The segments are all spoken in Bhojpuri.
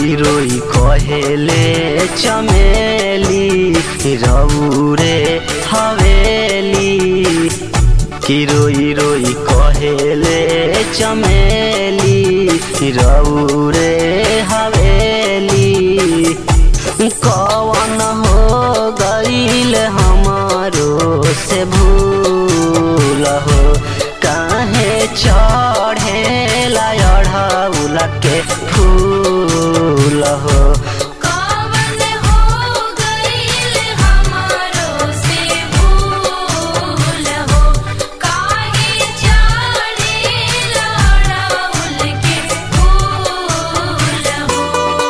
रोई रोई कहेले चमेली रौरे हवेली कि रोई रोई कहेले चमेली रौरे हवेली कवन हो गईल हमारो से भूल हो काहे चढ़े लाउल के फूल हो कवन हो गईल हमारो से भूल हो काहे चढ़े लड़ाउल के फूल हो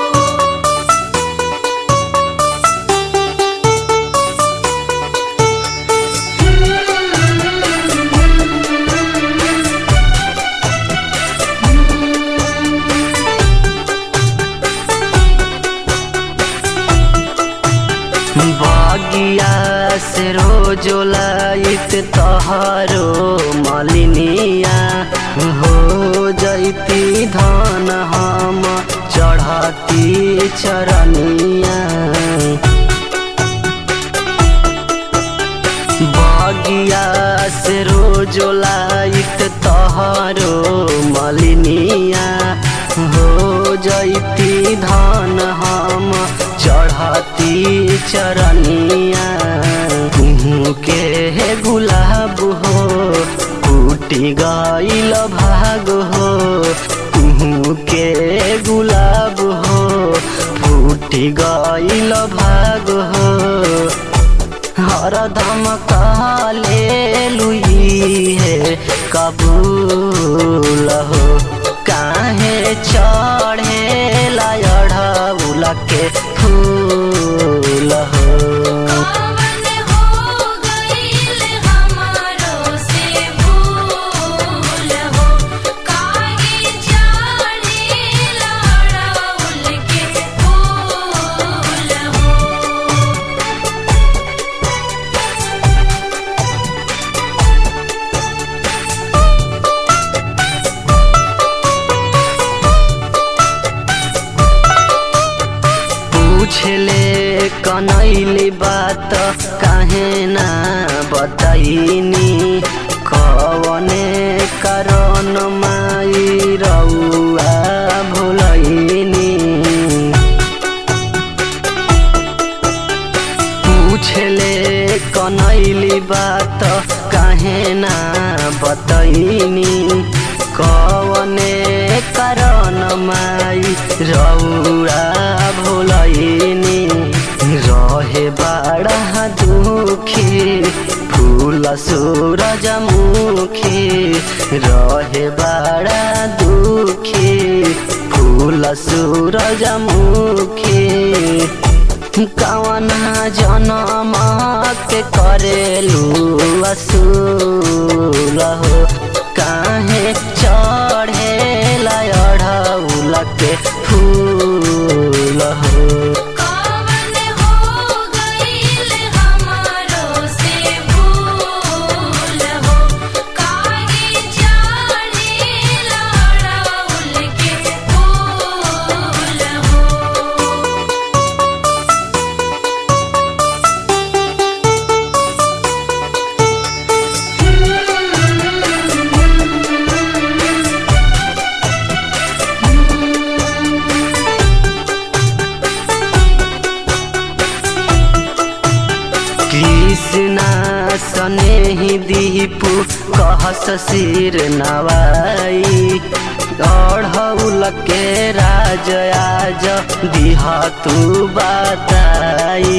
बगिया से रोज लाइत तहारो मलिनिया हो जैती धान हम चढ़ती चरनिया बगिया से रोज लाइत तहारो मलिनिया हो जैती धान हम चढ़ती चरनिया तुहू के गुलाब हो टूटी गईल भाग हो तुहू के गुलाब हो फूटी गईल भाग हो हरदम काले लुई है कबूल हो काहे चढ़े लाउल के फूल हो कवन हो गईल हमारो से भूल हो काहे चढ़े लड़ाउल के फूल हो पूछले कनैली बात काहे ना बताइनी कवने कारण माई रउआ भुलैनी पूछले कनैली बात काहे ना बतैनी कवने कारण माई रौरा भोलैनी रहे बड़ा दुखी फूल सूरजमुखी रहे बड़ा दुखी फूल सूरजमुखी कवना जनम के करेलू असूल हो काहे चढ़े लड़ौल के फूल हो कवन हो गईल हमारो से भूल हो काहे चढ़े लड़ाउल के फूल हो कृष्णा सने ही दीपू कहस सिर नवाई अढ़ौल के राज आज दिह तू बताई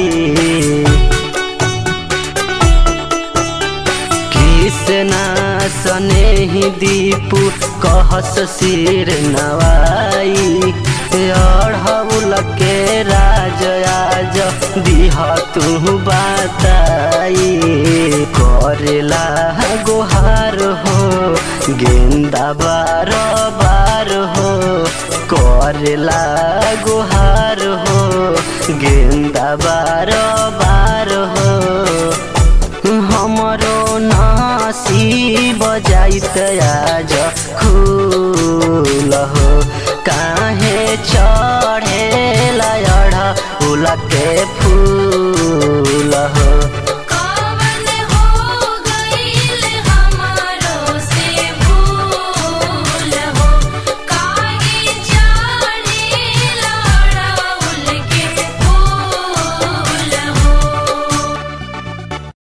कृष्णा सने ही दीपू कहस सिर नवाई अढ़ौल के राज आज दिह तू बताई करेला गुहार हो गेंदा बार बार हो करेला गुहार हो गेंदा बार बार हो हमरो नासी बजाइत आज